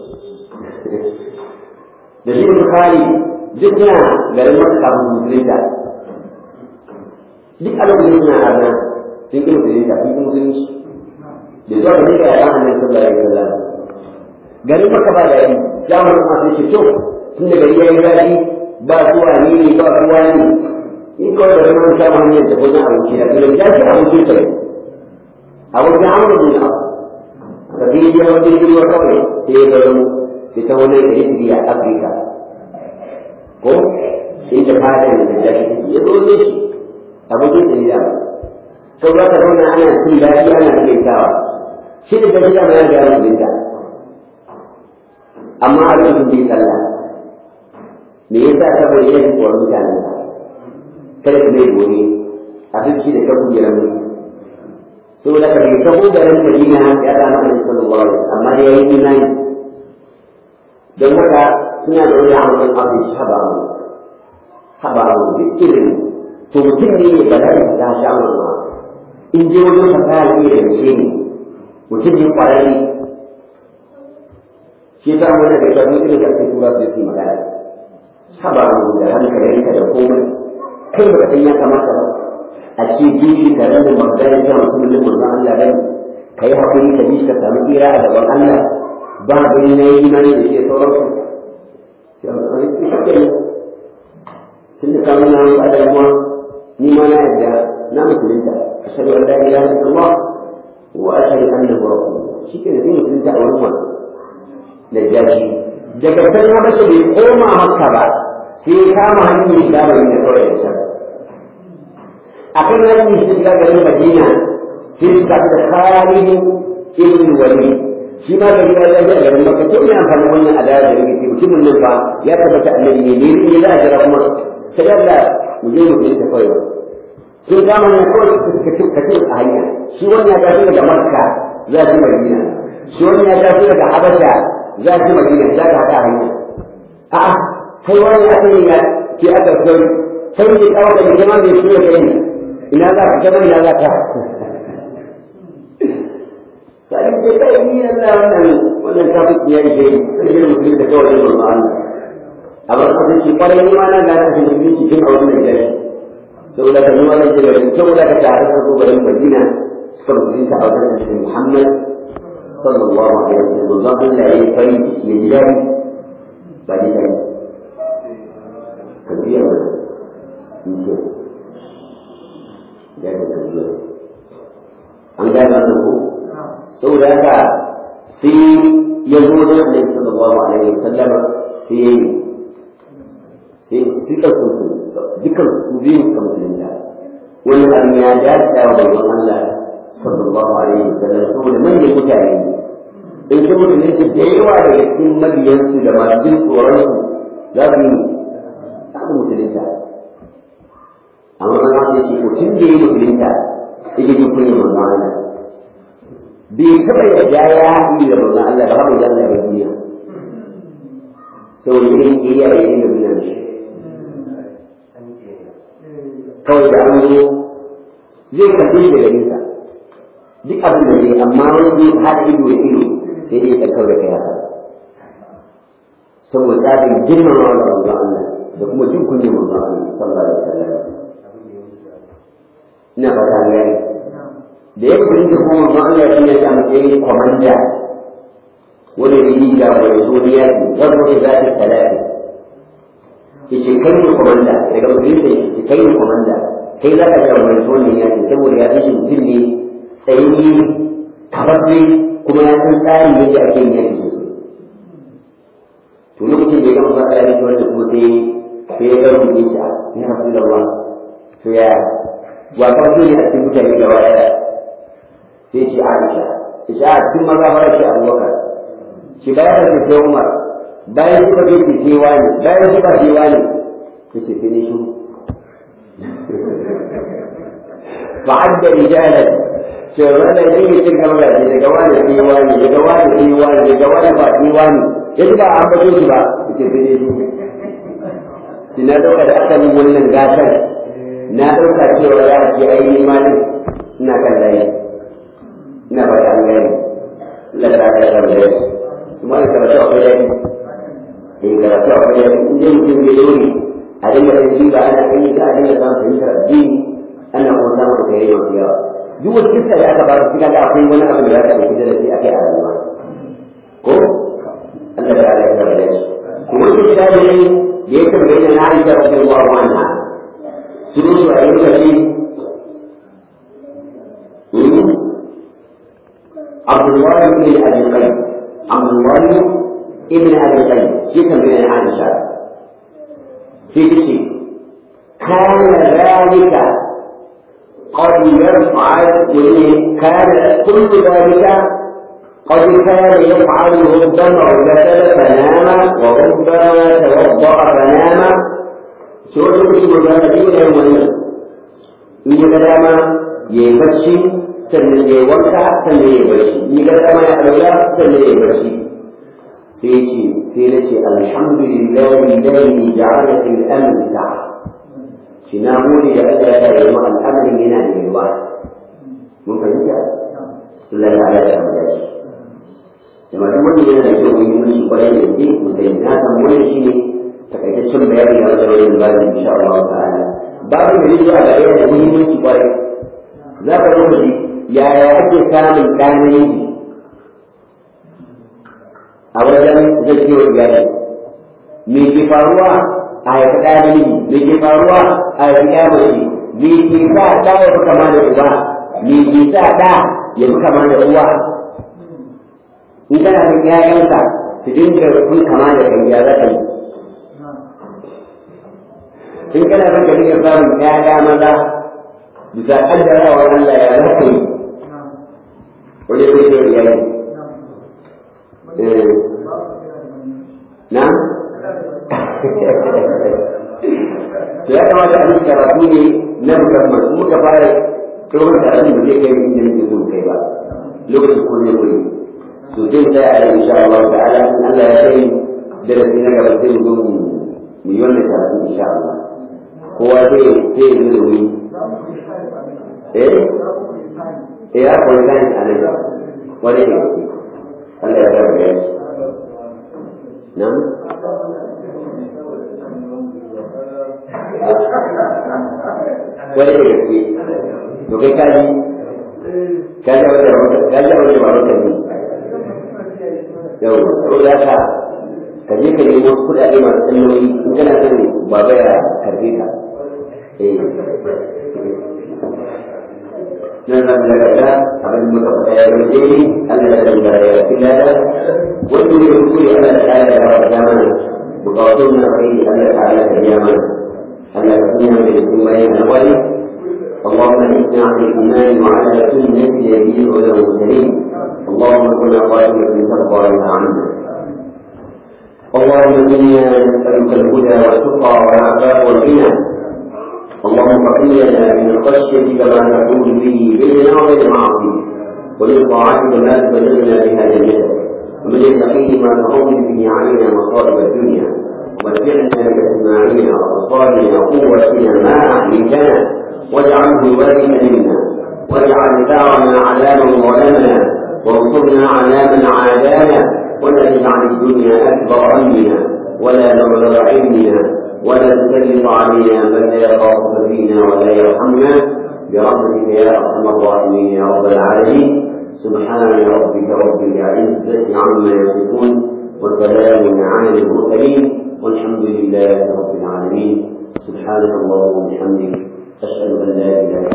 A: da shi Bukhari duk suna garin maka kafin musulunta duk a lokacin suna arna sun ƙi musulunta sun ƙi musulunci da zuwa gari da yaran annabi sallallahu alaihi wasallam garin maka ba da yi zamanin masu shi to tun da gari ya yi zafi ba zuwa ni ne ba ruwa ne in kawai da ruwan samun hanyar da wajen abinci da kuma ya ce abincin kai a wajen amur bin abu ka fi yi yawan jirgin ruwa kawai sai ya bari ita wani ɗari a afirka ko inda fatan da jaki ya zo ne shi abokin dalila sau za ka zauna ana cin daɗi ana rikaitawa shi da gaskiya ma ya ga mutunta amma a lokacin bai sallah me yasa saboda yin tsoron mutanen kada ka mai gobe abinci da kabu ya ramu saboda ka bai taho garin Madina ya samu Annabi sallallahu alaihi wasallam amma ya yi imani don haka suna da wani amurin abin haba amu haba amu duk irin to mutum ne mai bala'i da sha amma in je wajen fasaha ne da shi ne mutum ne kwararre shi ta mu da ga mu irin da ake tura su yi magana haba amu da hankalinka da komai kai ba san ya kamata ba a ce bibi da ranar magana ya mutum da manzon Allah bane kai hakuri ka ji ka samu tsira a gaban Allah ba da yi na yi imani da ke sauransu tun da samun na wani da kuma ni ma na yadda na musulunta a shaɗu an daɗi ya haɗu Allah wa a shaɗu an da gura shi ke da zai musulunta a wurin wani da jashi daga can ya mace bai koma maka ba sai ya kama hanyar shiga mai da kawai da can a kan hanyar shiga garin Madina sai su tafi da Khalid ibn Walid shi ma gari ya zai a garin maka to ina amfani wannan adawa da yake ce mutumin nan fa ya tabbata annabi ne ne ne za a jira kuma sai Allah mu je mu ta kawai sun kama ne kawai ka ci ka ci a hanya shi wannan ya tafi daga Makka za shi Madina shi wannan ya tafi daga Habasha za shi Madina za ka hada hanya a'a kai wani aka yi ya sai aka kai sai ne kawo da jama'a da shi ya kai ina za ka gaba ina za ka sai ce kai ni Allah wannan wannan kafin ya yi kai sai yin mutum da kawai yin Allah a ba ka ce kwarai ni ma na ga ta shi ne cikin a wannan gari saboda ka nuna da gari saboda ka tare da gobarin Madina suka mutum ta a wannan shi Muhammad sallallahu alaihi wasallam Allah Allah ya yi farin ciki ya ji dadi ba ni kai ka biya ba in ce da ka biya an gane wannan ko saboda haka sai ya zo da Annabi sallallahu alaihi wasallam sai ya yi sai suka so su dukan su biyu suka musulunta wani abin ya dace wa bayan Allah sallallahu alaihi wasallam saboda manyan mutane in sun musulunta da yawa daga cikin mabiyansu da masu jin tsoron su za su yi za su musulunta amma na ce shi ko tun da ya musulunta yake jin kunyar manzon Allah bai taɓa yadda ya haɗi da manzon Allah ba haɗu da Allah ba duniya saboda irin ƙiriya da irin da duniya shi kawai da an zo zai kafe shi daga nesa duk abin da zai amma wani zai haɗa ido da ido sai dai ya kawai da kai haka saboda tsarin girmama da manzon Allah da kuma jin kunyar manzon Allah sallallahu alaihi wasallam ina fata an gani da ya kudin da kuma ma Allah shi ya sa matsayin kwamanda wani yi da wani zuriya ne wanda ya za ta talafi ke ce kai ne kwamanda daga kudin da ke kai ne kwamanda kai za ka ga wani zonin ya ce saboda ya fi mutum ne tsayi kafafe kuma ya san tsarin yadda ake yin yaki sosai to lokacin da ya gama fata ya wanda kuma sai sai ya ga mutum ya ce ya rasu da ruwa to ya wa farko ne a cikin mutane gaba ɗaya sai ce Aisha Isha a cikin maza fara shi Abubakar shi bayan da sai Umar bayan suka ce ce sai wani bayan suka ce wani ta ce sai ne shi fa'adda rijalan cewa da ne yi cin gaba da daga wani sai wani daga wani sai wani daga wani ba sai wani yanzu ba an bato shi ba ta ce sai ne shi shi na ɗauka da asalin wannan gatan na ɗauka cewa za a ce ainihin malin ina kan layi ina ba ta gani Allah ta ka da da kuma da karatu akwai dadi eh karatu akwai dadi in dai mutum ya dole a dinga da shi ba ana kai ka a dinga samun fahimtar addini ana kuma samun da kai yau yawa duk wata kissa da aka ba su kaga akwai wani abu da za ka ɗauki da shi akai a rayuwa ko Allah ta ka da da kuma duk da ne da ya tambaye na Aisha radiyallahu anha sun su a yi kashi عبد الله بن ابي القيم عبد الله ابن ابي القيم شيخ من عائشه في شيء كان ذلك قد يفعل كان كل ذلك قد كان يفعل ربما اغتسل فنام وربما توضا فنام سورة الاسم الجاهلية يوم in ya ga dama ya yi bacci sannan ya yi wanka sannan ya yi bacci in ya ga dama ya ɗauka sannan ya yi bacci sai ce sai na ce alhamdulillahi alladhi ja'ala fil amri sa'a shi na gode da Allah ya yi mu al'amarin yana da yawa mun fahimta Allah ya ya samu dace jama'a duk wanda yana da kyau mun yi musu kwarai da gaske mu sai na san wannan shine takaitaccen bayani da wajen wannan babin insha Allah ta'ala babu da zuwa ga yana da muhimmanci kwarai za ka zo shi yaya ake samun ɗan namiji a wajen zakiyar iyali me ke faruwa a haifi ɗa namiji me ke faruwa a haifi ɗa mace me ke sa ɗa ya fi kama da uba me ke sa ɗa ya fi kama da uwa in kana da ƴaƴanka su dinga kun kama da kai ya zaka yi in kana son ka dinga samun ƴaƴa maza bisa kaddarawa Allah ya zaka yi wajen zakiyar iyali na to ya kamata a yi karatu ne na musamman in muka fara kirkar da abin da zai kai inda nake so kai ba lokacin ko ne kuri to zai tsaya a insha Allah ta'ala in Allah ya kai darasi na gaba sai mu zo mu yi wannan karatu insha Allah kowa zai zai yi da wuri eh eh ya koyi kan a nan wani ne Allah ya rabu da shi نعم wani da gaske to kai kaji kaji wata kaji wata ba wata ne yau ko za ka ka je ka nemo kuɗaɗe masu tsanani in kana son baba ya karbe ka eh nan zan daga ta abin da muka faɗa ya zama daidai Allah ya san da ya fi lada wanda ne kuskure Allah ta ala ya ba da mana bukatun na kai Allah ta ala ta biya mana Allah ya kuma da su bayan alwali اللهم اجعلنا على الايمان وعلى سنه نبيك والمرسلين اللهم كنا قائمة ترضى لنا عنا اللهم انا نسالك الهدى والتقى والعفاف والغنى اللهم اغفر لنا من خشيتك ما تحول به بيننا وبين معاصيك ومن طاعتك ما تبلغنا بها جنتك ومن اليقين ما تهون به علينا مصائب الدنيا ومتعنا باسماعنا وابصارنا وقوتنا ما احييتنا واجعله الوارث منا واجعل ثارنا على من ظلمنا وانصرنا على من عادانا ولا تجعل الدنيا اكبر همنا ولا مبلغ علمنا ولا تسلط علينا من لا يخافك فينا ولا يرحمنا برحمتك يا ارحم الراحمين يا رب العالمين سبحان ربك رب العزه عما يصفون وسلام على المرسلين والحمد لله رب العالمين سبحانك اللهم وبحمدك اشهد ان لا اله الا